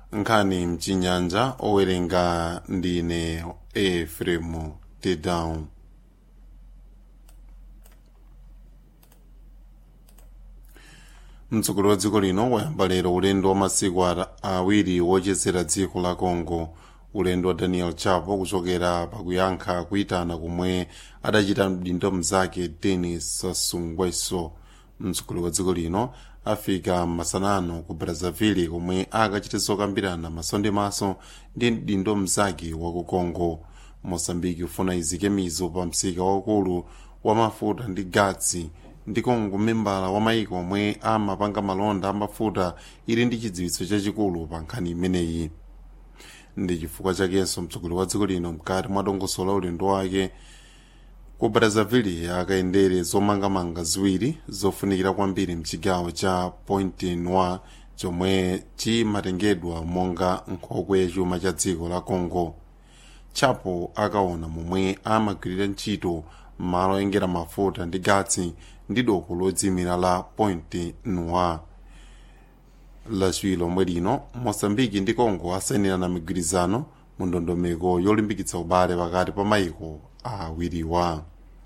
nkhani mchinyanja owerenga ndine efremu tedown mtsogoleri wa dziko lino wayamba lero ulendo wa masiku awiri wochezera dziko la congo ulendo wa daniel chapo kuchokera pakuyankha kuyitana komwe adachita mdindo mzake denis sassou nguesso mtsogoleri wa dziko lino afika masanano ku brazzaville komwe akachita zokambirana maso ndi maso ndi mdindo mzake wa ku congo mosambiki ufuna izike mizo pa msika waukulu wa mafuta ndi gatsi ndi congo membala wa maiko omwe amapanga malonda amafuta ili ndi chidziwitso chachikulu pa nkhani imeneyi ndi chifukwa chakenso mtsogoleri wa dziko lino mkati mwa dongosolo la ulendo wake ku brazzaville akayendere zomangamanga ziwiri zofunikira kwambiri mchigawo cha point noir chomwe chimatengedwa monga nkhokwe yachuma cha dziko la congo chapo akaona momwe amagwirira ntchito malo oyengera mafuta ndi gatsi ndi doko lodzimira la point noir lachiwiri lomwe lino mosambiki ndi congo asayinirana migwirizano mu ndondomeko yolimbikitsa ubale pakati pa maiko awiriwa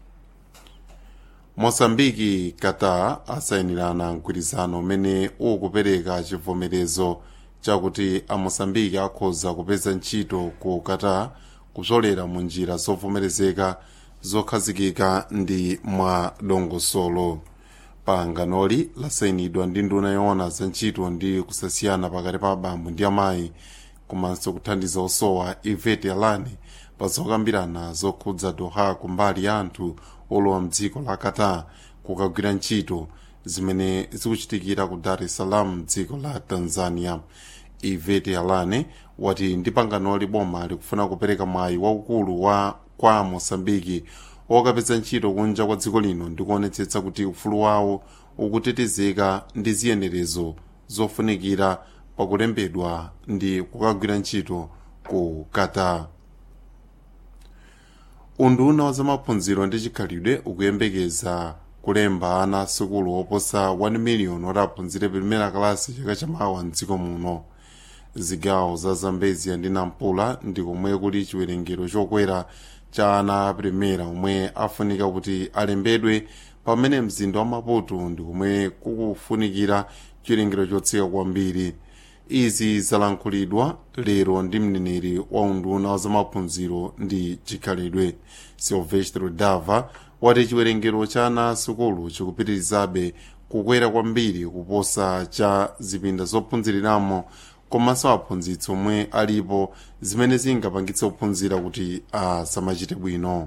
mosambiki qatar asayinirana mgwirizano umene ukupereka chivomerezo chakuti amosambiki akhoza kupeza ntchito ku qatar kupsolera mu njira zovomerezeka zokhazikika ndi mwa dongosolo panganoli lasayinidwa ndi nduna yoona za ntchito ndi kusasiyana pakati pa abambo ndi amayi komanso kuthandiza osowa ivete alani pa zokambirana zokhudza doha kumbali ya anthu olowa mdziko la qatar kukagwira ntchito zimene zikuchitikira ku dar es salaam mdziko la tanzania ivete alane wati ndi panganoli boma likufuna kupereka mwayi waukulu wa kwa mosambiki okapeza ntchito kunja kwa dziko lino ndi kuonetsetsa kuti ufulu wawo ukutetezeka ndi ziyenerezo zofunikira pakulembedwa ndi kukagwira ntchito ku qatar unduna wa zamaphunziro ndi chikhalidwe ukuyembekeza kulemba ana asukulu oposa 1 miliyoni oti aphunzire pirimera kalasi chaka chamawa mdziko muno zigawo za zambezia ndi nampula ndi komwe kuli chiwerengero chokwera cha ana apirimera omwe afunika kuti alembedwe pamene mzinda wa maputo ndi komwe kukufunikira chiwerengero chotsika kwambiri izi zalankhulidwa lero ndi mneneri wa unduna wa zamaphunziro ndi chikhalidwe silvestro dava wati chiwerengero cha ana asukulu chikupitirizabe kukwera kwambiri kuposa cha zipinda zophunziriramo komanso aphunzitsi omwe alipo zimene zingapangitse ophunzira kuti asamachite bwino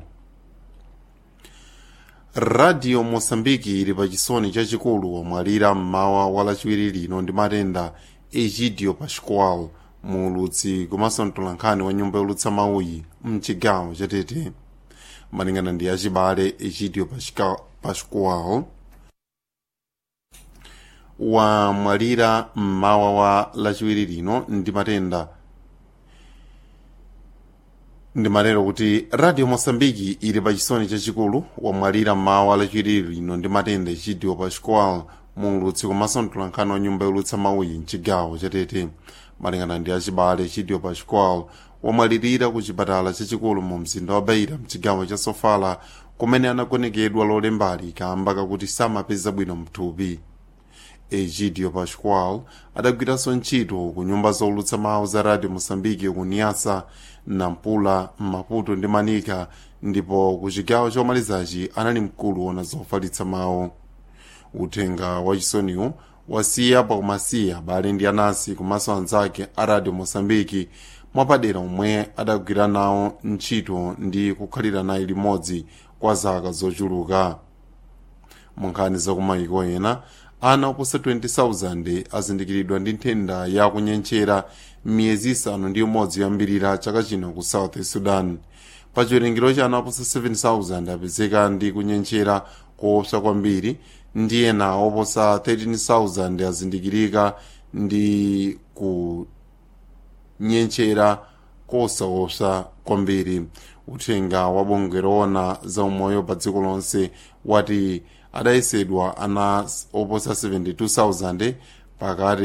radio mosambiki ili pa chisoni chachikulu wamwalira mmawa wa lachiwiri lino ndi matenda egidio pascual muulutsi komanso mtolankhani wa nyumba yolutsa mauyi mchigawo chatete malingana ndi achibale egidio pascual wamwalira mmawa wa lachiwiri lino ndi matenda ndimatero kuti radio mosambiki ili pa chisoni chachikulu wamwalira mmawa lachiwiri lino ndi matenda egidio pascual muulutsi komanso mtolankhani wa nyumba yolutsa mauyi mchigawo chatete malingana ndi achibale egidio pascual wamwalirira ku chipatala chachikulu mu mzinda wa beira mchigawo cha sofala kumene anagonekedwa lolembali kamba kakuti samapeza bwino mthupi egidio pascual adagwiranso ntchito ku nyumba zolutsa mawu za radio mosambiki ku niasa nampula maputo ndi manika ndipo ku chigawo chomalizachi anali mkulu wona zofalitsa mawu uthenga wachisoniwu wasiya pakumasiya abale ndi anansi komanso anzake a radio mosambiki mwapadera omwe adagwira nawo ntchito ndi kukhalira naye limodzi kwa zaka zochuluka mu nkhani zakumayiko ena ana oposa 20,000 azindikiridwa ndi nthenda ya kunyenchera miyezi isanu ndi umodzi yoyambirira chaka chino ku south sudan pa chiwerengero cha ana oposa 7,000 apezeka ndi kunyenchera koopsa kwambiri ndi ena oposa 13,000 azindikirika ndi kunyenchera kosaopsa kwambiri uthenga wa bungwe loona za umoyo pa dziko lonse wati adayesedwa ana oposa 72,000 pakati